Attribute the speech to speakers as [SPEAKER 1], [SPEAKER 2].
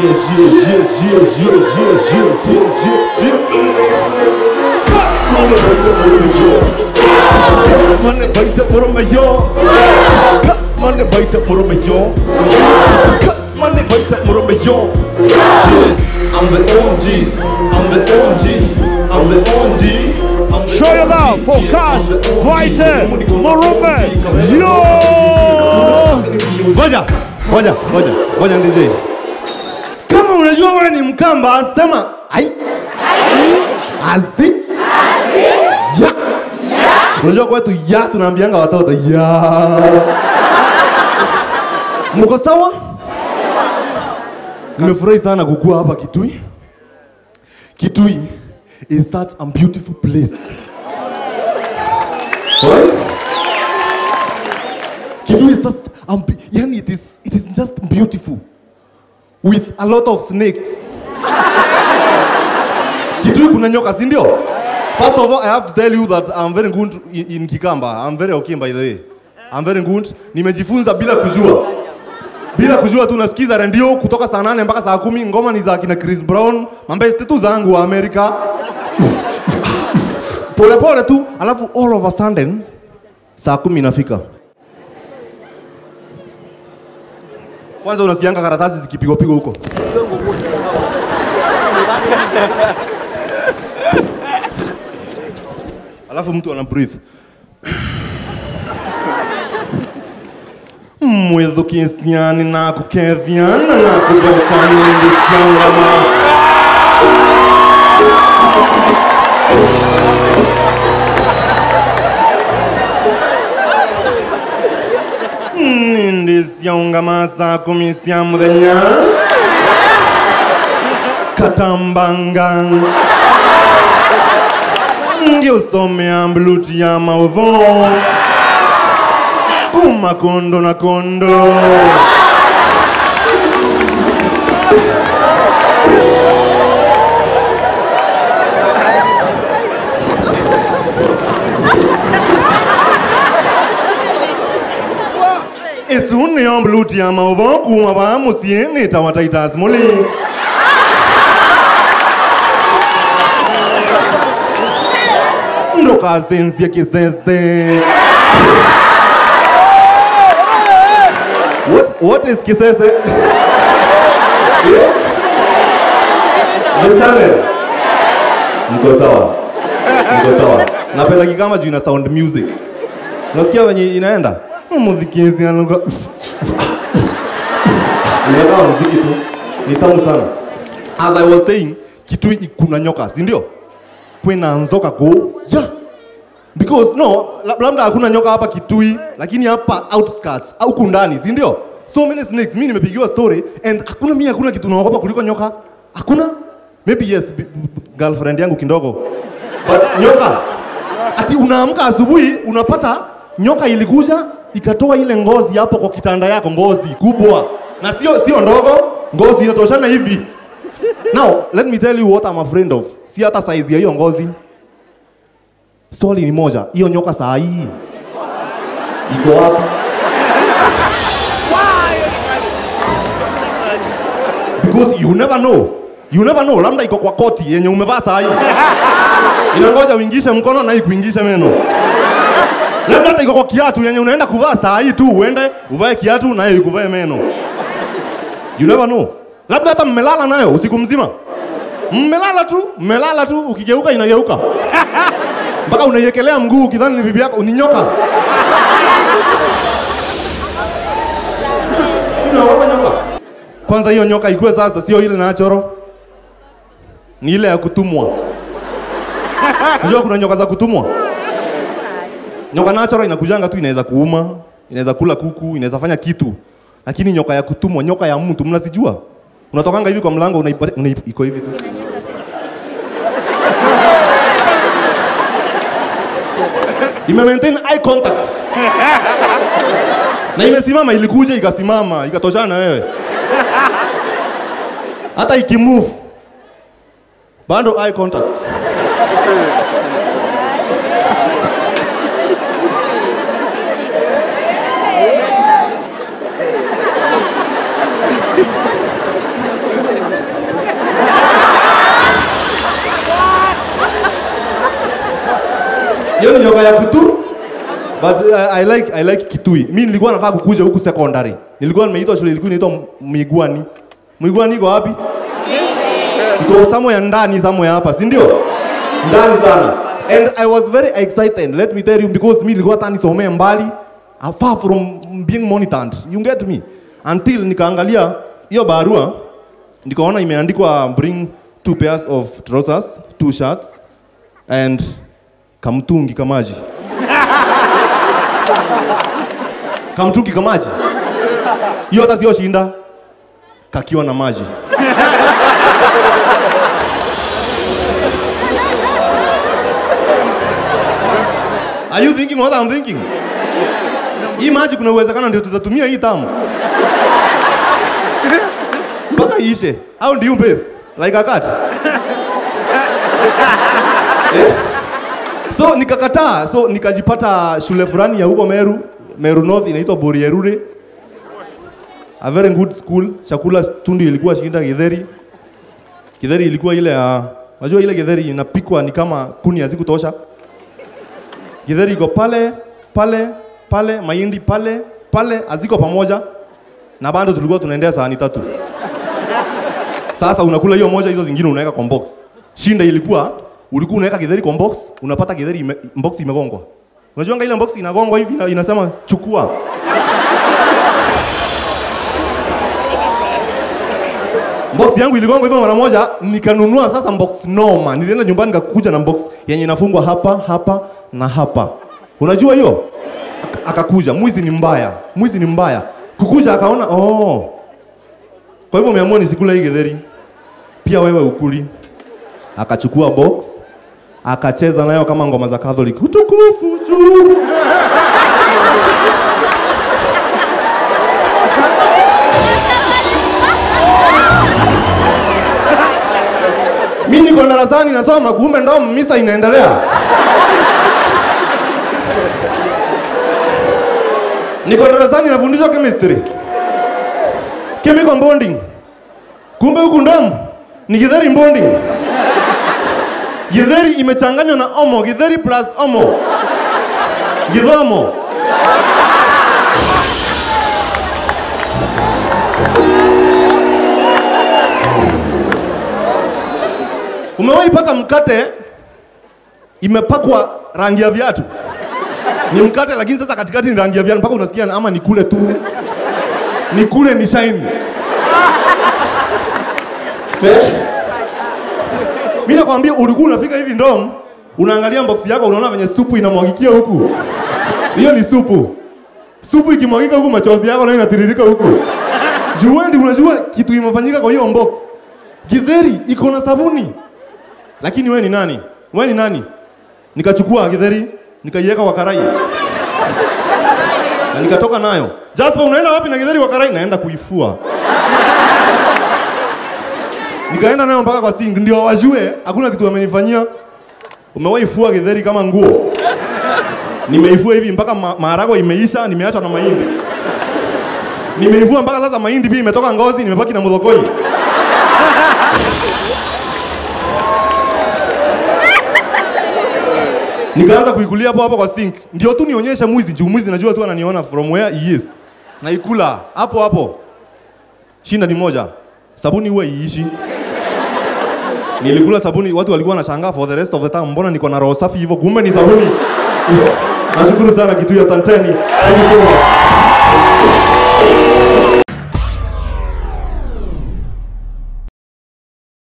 [SPEAKER 1] yeah, yeah, yeah, yeah, yeah, yeah, yeah, yeah, yeah. Kasmane baita moromayo Kasmane baita moromayo Kasmane baita moromayo Yeah, I'm the OG I'm the OG I'm the OG I'm the
[SPEAKER 2] Show your
[SPEAKER 1] OG,
[SPEAKER 2] love for
[SPEAKER 1] yeah,
[SPEAKER 2] Cash,
[SPEAKER 1] I'm the OG.
[SPEAKER 2] Vita, Murume. Yo!
[SPEAKER 1] Ngoja, ngoja, ngoja, ngoja DJ. Kama unajua wewe ni Mkamba, sema ai. Azi. Ya. Unajua kwetu ya tunaambianga watoto ya. Mko sawa? Nimefurahi sana kukua hapa Kitui. Kitui is such a beautiful place. Right? Kitui is just, um, yani it is, it is just beautiful with a lot of snakes. Kitui kuna nyoka, si ndio? First of all, I have to tell you that I'm very good in, in Kikamba. I'm very okay by the way. I'm very good. Nimejifunza bila kujua. Bila kujua tu nasikiza redio kutoka saa nane mpaka saa kumi ngoma ni za kina Chris Brown, mambeste tu zangu wa Amerika. Pole pole tu, alafu all of a sudden saa kumi inafika. Kwanza unasikianga karatasi zikipigwa pigwa huko. Alafu mtu ana breathe. mwithukie ciani na kukethiana na kuthotani ciangama nindi ciaungama saa kumi cia muthenya katambanga ngiusomea mbluti ya maudho kuma kondo na kondo isu niyo mbluti ya maudho kuma va musie nitawa Titus Muli ndukacencie kisese What, what is kisese? Yeah? The channel. Mko sawa. Mko sawa. Napenda kikama juu ina sound music. Unasikia venye inaenda? Mudhikizi anuka. Inakaa muziki tu. Ni tamu sana. As I was saying, Kitui kuna nyoka, si ndio? Kwena nzoka go. Yeah. Because no, la- labda hakuna nyoka hapa Kitui, lakini hapa outskirts au kundani, si ndio? So many snakes. Mimi nimepigiwa story and hakuna mimi hakuna kitu naogopa kuliko nyoka. Hakuna? Maybe yes, b- b- girlfriend yangu kidogo. But nyoka ati unaamka asubuhi unapata nyoka ilikuja ikatoa ile ngozi hapo kwa kitanda yako, ngozi kubwa na sio sio ndogo, ngozi inatoshana hivi. Now, let me tell you what I'm afraid of. Si hata size ya hiyo ngozi. Swali ni moja, hiyo nyoka saa hii iko wapi? Because you never know. You never know, labda iko kwa koti yenye umevaa saa hii. Inangoja uingishe mkono na ikuingishe meno. Labda hata iko kwa kiatu yenye unaenda kuvaa saa hii tu, uende uvae kiatu nayo ikuvae meno. You never know. Labda hata mmelala nayo usiku mzima. Mmelala tu, mmelala tu, ukigeuka inageuka mpaka unaiekelea mguu ukidhani ni bibi yako, ni nyoka. Unaogopa nyoka? Kwanza hiyo nyoka ikuwe sasa, sio ile nachoro, ni ile ya kutumwa. Unajua kuna nyoka za kutumwa. Nyoka nachoro inakujanga tu, inaweza kuuma, inaweza kula kuku, inaweza fanya kitu, lakini nyoka ya kutumwa, nyoka ya mtu, mnazijua? Unatokanga hivi kwa mlango, unaipata, unaip, iko hivi tu. ime maintain eye contact na imesimama, ilikuja ikasimama, ikatoshana na wewe, hata ikimove bado eye contact. hiyo ni nyoka ya kutu but uh, I like I like Kitui. Mimi nilikuwa nataka kukuja huku secondary. Nilikuwa nimeitwa shule ilikuwa inaitwa Migwani. Migwani iko wapi? Iko somewhere ndani somewhere hapa, si ndio? Ndani sana. And I was very excited, let me tell you, because mimi nilikuwa hata nisomee mbali, uh, far from being monitored. You get me? Until nikaangalia hiyo barua, nikaona imeandikwa bring two pairs of trousers, two shirts and kamtungi kamaji. kamtungi kamaji. Hiyo hata sio shinda, kakiwa na maji. Are you thinking what I'm thinking? Hii maji kuna uwezekano ndio tutatumia hii tamu. Mpaka iishe. How do you bathe? Like a cat? Eh? So nikakataa, so nikajipata shule fulani ya huko Meru, Meru North inaitwa Borierure. A very good school. Chakula tundu ilikuwa shinda githeri. Githeri ilikuwa ile ya unajua ile githeri inapikwa ni kama kuni hazikutosha. Githeri iko pale pale pale, mahindi pale pale, haziko pamoja, na bado tulikuwa tunaendea sahani tatu. Sasa unakula hiyo moja, hizo zingine unaweka kwa box. Shinda ilikuwa ulikuwa unaweka githeri kwa box, unapata githeri ime, box imegongwa. Unajua ile box inagongwa hivi ina- inasema chukua. Box yangu iligongwa hivyo mara moja, nikanunua sasa box noma. Nilienda nyumbani nikakuja na box yenye inafungwa hapa hapa na hapa. Unajua hiyo? Ak- Akakuja, mwizi ni mbaya, mwizi ni mbaya. Kukuja akaona oh, kwa hivyo umeamua nisikule hii githeri, pia wewe ukuli. Akachukua box akacheza nayo kama ngoma za Catholic, utukufu juu. Mimi niko darasani nasoma, kumbe ndo misa inaendelea. Niko darasani nafundishwa chemistry. Chemical bonding. Kumbe huku ndom ni githeri bonding. Githeri imechanganywa na omo, githeri plus omo. Githomo. Umewahi pata mkate imepakwa rangi ya viatu? Ni mkate lakini sasa katikati ni rangi ya viatu mpaka unasikia ama nikule tu. Nikule ni shine. Eh? Mimi nakwambia ulikuwa unafika hivi ndom, unaangalia box yako unaona venye supu inamwagikia huku. Hiyo ni supu. Supu ikimwagika huku machozi yako nayo inatiririka huku. Juendi unajua kitu imefanyika kwa hiyo box. Githeri iko na sabuni. Lakini wewe ni nani? Wewe ni nani? Nikachukua githeri, nikaiweka kwa karai. Na nikatoka nayo. Jasper unaenda wapi na githeri kwa karai? Naenda kuifua. Nikaenda nayo mpaka kwa sink ndio wajue hakuna kitu wamenifanyia. Umewahi fua githeri kama nguo? Nimeifua hivi mpaka ma maharagwe imeisha, nimeacha na mahindi. Nimeifua mpaka sasa mahindi pia imetoka ngozi, nimebaki na mudhokoi. Nikaanza kuikulia hapo hapo kwa sink. Ndio tu nionyeshe mwizi, juu mwizi najua tu ananiona from where he is. Naikula hapo hapo. Shinda ni moja. Sabuni huwa iishi. Nilikula sabuni, watu walikuwa wanashangaa for the rest of the time, mbona niko na roho safi hivyo? Kumbe ni sabuni. Nashukuru sana kitu ya Santeni. Thank you so much.